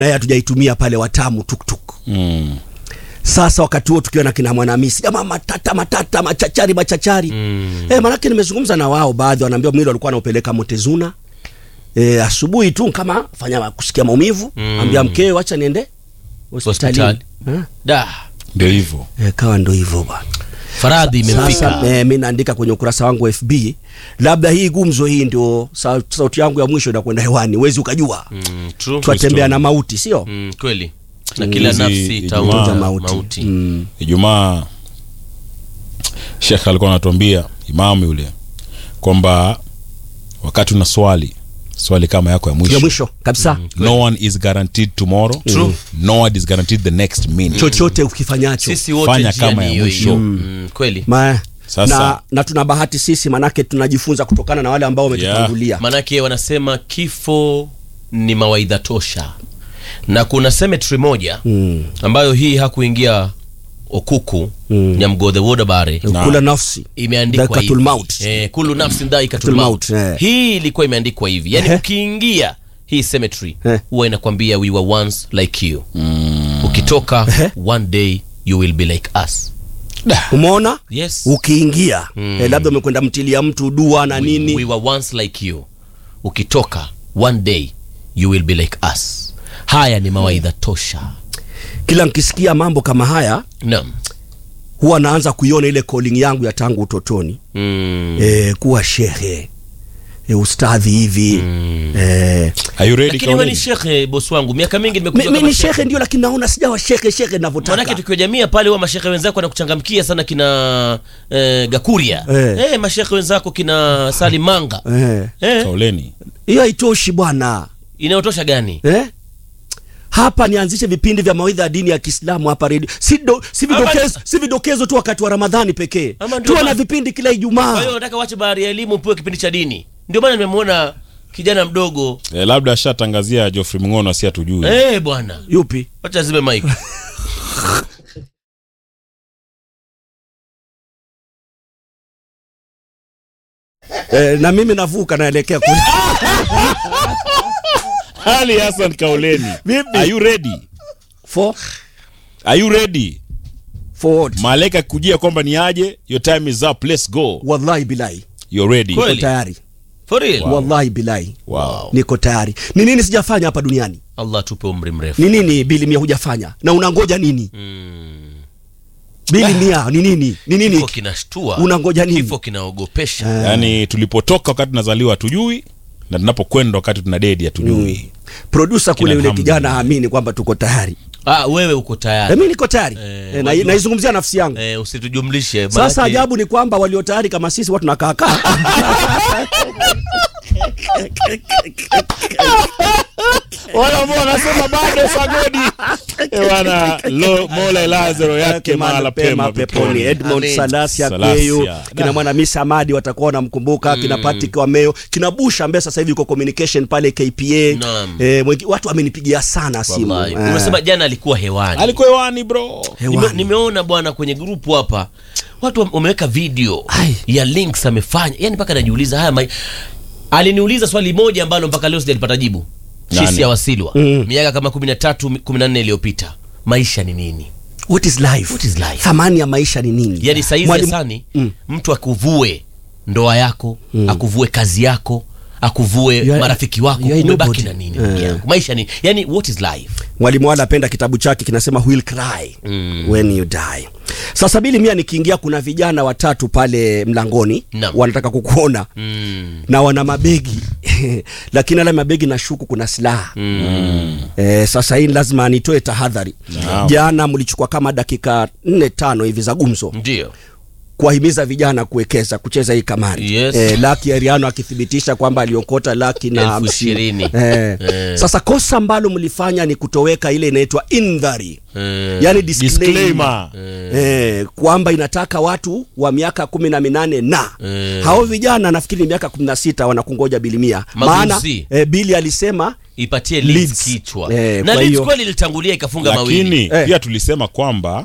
naye hatujaitumia pale watamu tuktuk Mm. sasa wakati huo tukiwa na kina mwanamisi jamaa matata matata machachari machachari mm. e, manake nimezungumza na wao baadhi wanaambia mwili walikuwa anaupeleka motezuna e, asubuhi tu kama fanya kusikia maumivu mm. ambia mkeo wacha niende hospitalini Hospitali. Eh, da ndio hivyo e, kawa ndo hivyo bwana faradhi sasa imemfika e, mi naandika kwenye ukurasa wangu wa fb labda hii gumzo hii ndio sa, sauti yangu ya mwisho inakwenda hewani wezi ukajua mm. Mm, true. twatembea na mauti sio Mm, kweli na kila Hizi nafsi Ijumaa- itaonja Itaonja mauti, mauti. Mm. ijumaa shekh alikuwa anatuambia imamu yule kwamba wakati una swali swali kama yako ya mwisho ya mwisho kabisa no one is guaranteed tomorrow True. no one is guaranteed the next minute chochote ukifanyacho sisi wote Fanya njia kama ni ya hiyo mwisho. hiyo. Mm, kweli Ma, Sasa- na, na tuna bahati sisi manake tunajifunza kutokana na wale ambao wametutangulia manake wanasema kifo ni mawaidha tosha na kuna cemetery moja Mm. ambayo hii hakuingia okuku Mm. nyamgodhe wodabare kula nafsi imeandikwa Dhaikatul hivi maut. eh, kulu nafsin dhaikatul Dhaikatul maut maut, eh. hii ilikuwa imeandikwa hivi yani Ehe. ukiingia hii cemetery Eh. huwa inakwambia we were once like you ukitoka Ehe. one day you will be like us umeona yes ukiingia eh, labda umekwenda mtilia mtu dua na nini we were once like you ukitoka one day you will be like us haya ni mawaidha tosha kila nkisikia mambo kama haya naam huwa naanza kuiona ile calling yangu ya tangu utotoni mm. eh, kuwa shehe eh, ustadhi hivi eh, are you ready lakini wewe ni Kauleni? shekhe bosi wangu miaka mingi nimekuja mi, mi kama ni shekhe ndio lakini naona sijawa shekhe shekhe manake navyotaka tukiwa jamia pale huwa mashekhe wenzako wanakuchangamkia sana kina eh, gakuria Eh. eh, mashekhe wenzako kina salimanga Eh, eh, kauleni hiyo haitoshi bwana inayotosha gani eh? hapa nianzishe vipindi vya mawaidha ya dini ya kiislamu hapa redio si, do, si, vidokezo, si vidokezo tu wakati wa ramadhani pekee Ama ndio tuwe na ma- vipindi kila kwa hiyo ijumaa unataka wache bahari ya elimu upewe kipindi cha dini ndio maana nimemwona kijana mdogo eh, labda ashatangazia Geoffrey Mngono asi hatujui eh, bwana yupi wacha zime mike eh, na mimi navuka naelekea kule Ali Hassan Kauleni Vipi? are you ready for, are you ready for what? malaika kujia kwamba ni aje your time is up let's go wallahi bilahi you're ready Kweli? niko tayari for real wallahi bilahi wow niko tayari ni nini sijafanya hapa duniani allah tupe umri mrefu ni nini bili mia hujafanya na unangoja nini mm. bili mia ni nini ni kifo nini kinashtua Unangoja nini? kifo kinaogopesha yaani tulipotoka wakati tunazaliwa hatujui na tunapokwenda wakati tuna dedi hatujui produsa kule yule Alhamdulillah. kijana haamini kwamba tuko tayari ah, wewe uko Eh, tayari mi niko tayari Eh, Eh, na- wajua- naizungumzia nafsi yangu eh, usitujumlishe sasa manake- ajabu ni kwamba walio tayari kama sisi watu nakaakaa wale ambao wanasema bado sagodi Eh, bwana lo mola lazaro yake mahala pema peponi edmond Amen. salasia Salasia. kweyu Da. kina mwanamisi amadi watakuwa wanamkumbuka kina patrick wameo kina bush ambaye sasa hivi yuko communication pale kpa Naam. eh, mwengi, watu wamenipigia sana simu Wallahi. Eh, umesema jana alikuwa hewani alikuwa hewani bro Nime, hewani. nimeona bwana kwenye grupu hapa watu wame- wameweka video Ai. ya links amefanya yani mpaka najiuliza haya mai... aliniuliza swali moja ambalo mpaka leo sijalipata jibu Nani? shisi ya wasilwa Mm. miaka kama kumi na tatu kumi na nne iliyopita maisha ni nini what is life? What is life? thamani ya maisha ni nini yani saizi Mwalimu- sani Mm. mtu akuvue ndoa yako akuvue kazi yako akuvue You are- marafiki wako you are umebaki nobody. na nini ndugu Eh. yangu maisha ni yani what is life mwalimu wala apenda kitabu chake kinasema will cry Mm. when you die sasa bili mia nikiingia kuna vijana watatu pale mlangoni Naam. wanataka kukuona mm. na wana mabegi lakini ale mabegi na shuku kuna silaha Mm. e, sasa hii lazima nitoe tahadhari Naam. jana mlichukua kama dakika nne tano hivi za gumzo ndio kuwahimiza vijana kuwekeza kucheza hii kamari Yes. e, laki ariano akithibitisha kwamba aliokota laki na Elfu hamsini ishirini. e. Eh. sasa kosa ambalo mlifanya ni kutoweka ile inaitwa indhari Eh. yani disclaimer. disclaimer Eh, kwamba inataka watu wa miaka kumi na minane na Eh. hao vijana nafikiri ni miaka kumi na sita wanakungoja bilimia maana Maguzi. eh, bili alisema ipatie Leeds. Leeds kichwa Eh, na kwa Leeds hiyo- kweli ilitangulia ikafunga mawili lakini Eh. pia tulisema kwamba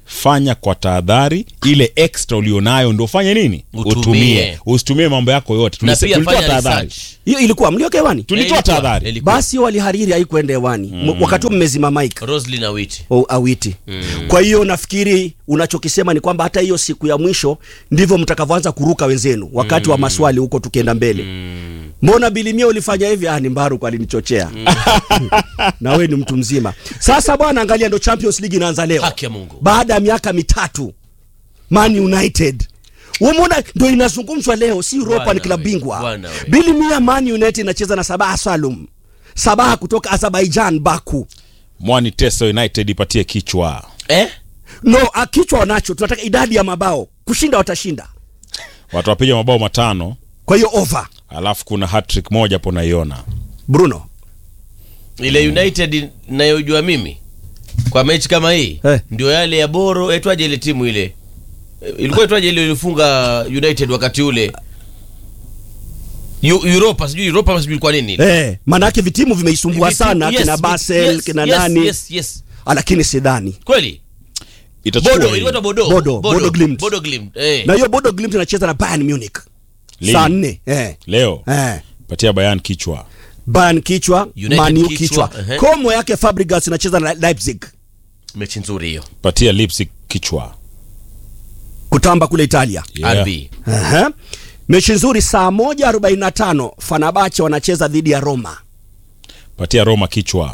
fanya kwa tahadhari ile extra ulionayo ndo ufanye nini Utumie. utumie usitumie mambo yako yote na Tulise- pia tulitoa fanya tahadhari research hiyo ilikuwa mlioka hewani tulitoa Ilikuwa- tahadhari ilikuwa. basi walihariri haikuenda hewani mm. wakati huo mmezima mike Roslyn Awiti o awiti kwa hiyo nafikiri unachokisema ni kwamba hata hiyo siku ya mwisho ndivyo mtakavyoanza kuruka wenzenu wakati wa maswali huko tukienda mbele mbona bilimia ulifanya hivi ah ni mbaru alinichochea na wewe ni mtu mzima sasa bwana angalia ndo champions league inaanza leo Haki ya Mungu. baada ya miaka mitatu man united umeona ndo inazungumzwa leo si europa Bwana ni klabu we, bingwa bwana we. bilimia man united inacheza na sabaha salum sabaha kutoka azerbaijan baku mwani teso united ipatie kichwa eh? no ah, kichwa wanacho tunataka idadi ya mabao kushinda watashinda watu wapiga mabao matano kwa hiyo over alafu kuna hattrick moja hapo naiona bruno ile united nayojua mimi kwa mechi kama hii Eh. ndio yale ya boro etwaje ile timu ile Eh, ilikuwa etwaje ile ilifunga united wakati ule Eu- europa sijui europa sijui ilikuwa nini ile. eh, maanake vitimu vimeisumbua Viti- sana yes, kina vi- basel yes, kina yes, nani yes, yes. Ah, lakini sidhani kweli itachukua bodo hii. ilikuwa bodo Bodo, Bodo Glimt. bodo glimt eh. na hiyo bodo glimt inacheza na bayern munich Lini? saa nne eh. leo Eh. patia bayan kichwa bayern kichwa United maniu kichwa, kichwa, ehe. komo yake fabrigas inacheza na leipzig mechi nzuri hiyo patia lipsi kichwa kutamba kule italia Yeah. rb Ehe. mechi nzuri saa moja arobaini na tano fanabache wanacheza dhidi ya roma patia roma kichwa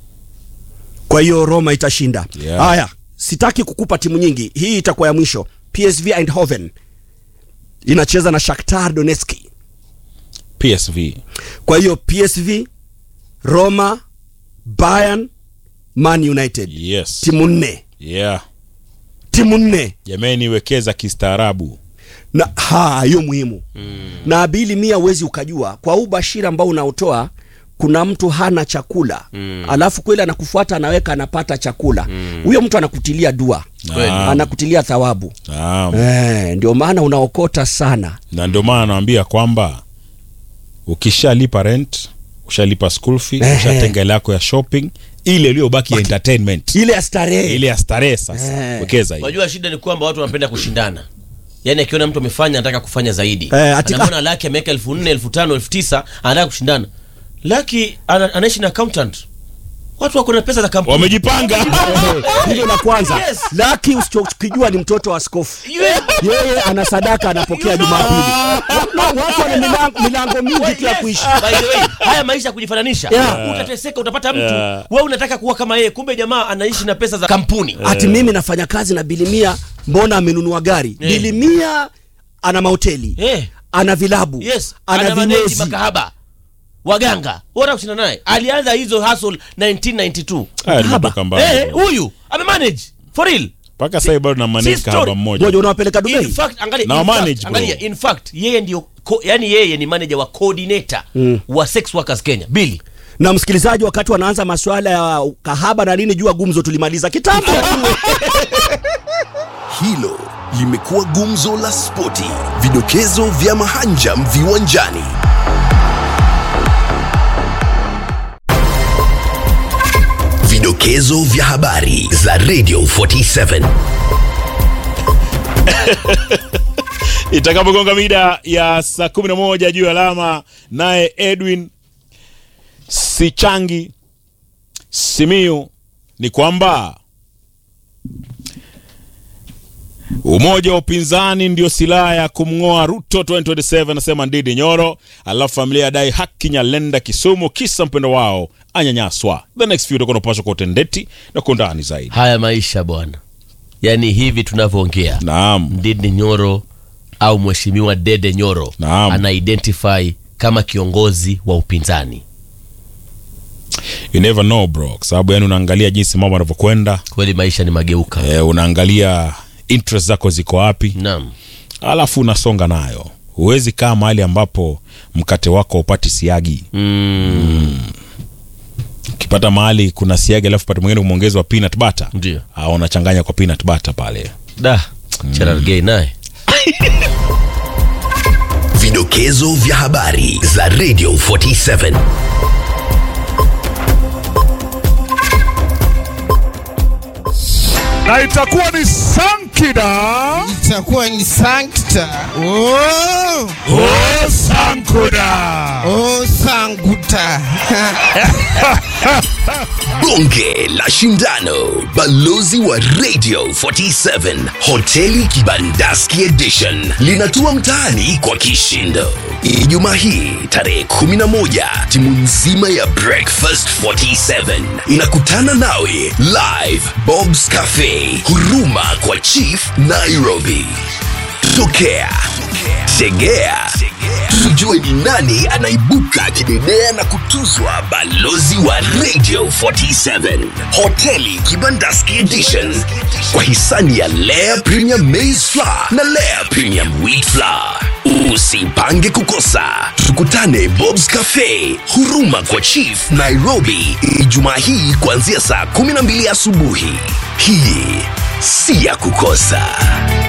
kwa hiyo roma itashinda Yeah. haya sitaki kukupa timu nyingi hii itakuwa ya mwisho psv eindhoven inacheza na shakhtar donetski psv kwa hiyo psv roma bayern man united yes timu nne yeah timu nne jameni wekeza kistaarabu na ha hiyo muhimu mm. na abili mia uwezi ukajua kwa huu bashiri ambao unaotoa kuna mtu hana chakula mm. alafu kweli anakufuata anaweka anapata chakula huyo mtu anakutilia dua Naam. anakutilia thawabu Naam. eh, ndio maana unaokota sana na ndio maana nawambia kwamba ukishalipa rent ushalipa school fee Ehe. ushatenga ile yako ya shopping ile iliyobaki ya entertainment ile ya starehe ile ya starehe sasa Eh. wekeza hiyo unajua shida ni kwamba watu wanapenda kushindana yaani akiona mtu amefanya anataka kufanya zaidi Eh, ati- anamwona laki ameweka elfu nne elfu tano elfu tisa anataka kushindana laki ana, anaishi na accountant watu wako na pesa za kampuni wamejipanga hilo la kwanza Yes. laki usichokijua ni mtoto wa askofu yeye ana sadaka anapokea You know. jumapili Na watu wana milango, milango mingi tu ya Yes. kuishi By the way, haya maisha ya kujifananisha Yeah. utateseka utapata mtu Yeah. wewe unataka kuwa kama yeye kumbe jamaa anaishi na pesa za kampuni ati mimi nafanya kazi na bilimia mbona amenunua gari Eh. bilimia ana mahoteli Eh. ana vilabu yes ana ana manage vinyozi makahaba waganga bora kushinda naye alianza hizo hustle 1992 Haya, Kahaba. tumetoka mbali eh bwana. huyu amemanage for real mpaka sasa bado na manage si story. kahaba mmoja ngoja unawapeleka dubai in fact angalia, Na in manage, fact, bro. angalia in fact yeye ndio ko, yani yeye ni manager wa coordinator wa sex workers Kenya Billy na msikilizaji wakati wanaanza masuala ya kahaba na nini jua gumzo tulimaliza kitambo Hilo limekuwa gumzo la spoti, vidokezo vya mahanjam viwanjani. Vidokezo vya habari za Radio 47. itakapogonga mida ya saa 11 juu ya alama naye edwin sichangi simiu ni kwamba umoja wa upinzani ndio silaha ya kumng'oa ruto 2027 anasema ndidi nyoro alafu familia yadai haki nyalenda kisumu kisa mpendo wao anyanyaswa the next few utakuwa unapashwa kwa utendeti na kwa undani zaidi haya maisha bwana yani hivi tunavyoongea naam Ndindi Nyoro au mheshimiwa Dede Nyoro Naam. ana identify kama kiongozi wa upinzani you never know bro kwa sababu yani unaangalia jinsi mambo yanavyokwenda kweli maisha ni mageuka eh, unaangalia interest zako ziko wapi naam alafu unasonga nayo huwezi kaa mahali ambapo mkate wako upati siagi mm, ukipata mahali kuna siagi alafu pate mwingine umeongezwa peanut butter ndio ah, unachanganya kwa peanut butter pale da Cherargei naye Vidokezo vya habari za Radio 47. na itakuwa ni Sankida. itakuwa ni sankta oh, Oh, Sankuda. oh sanguta Bonge la Shindano, balozi wa Radio 47, hoteli Kibandaski Edition linatua mtaani kwa kishindo. Ijumaa hii tarehe 11, timu nzima ya Breakfast 47 inakutana nawe live Bob's Cafe, huruma kwa Chief Nairobi. Tokea, tegea, tujue ni nani anaibuka kidedea na kutuzwa balozi wa Radio 47 hoteli Kibandaski Edition kwa hisani ya Lea Premium Maize Flour na Lea Premium Wheat Flour. Usipange kukosa, tukutane Bob's Cafe, huruma kwa Chief Nairobi, Ijumaa hii kuanzia saa 12 asubuhi. Hii si ya kukosa.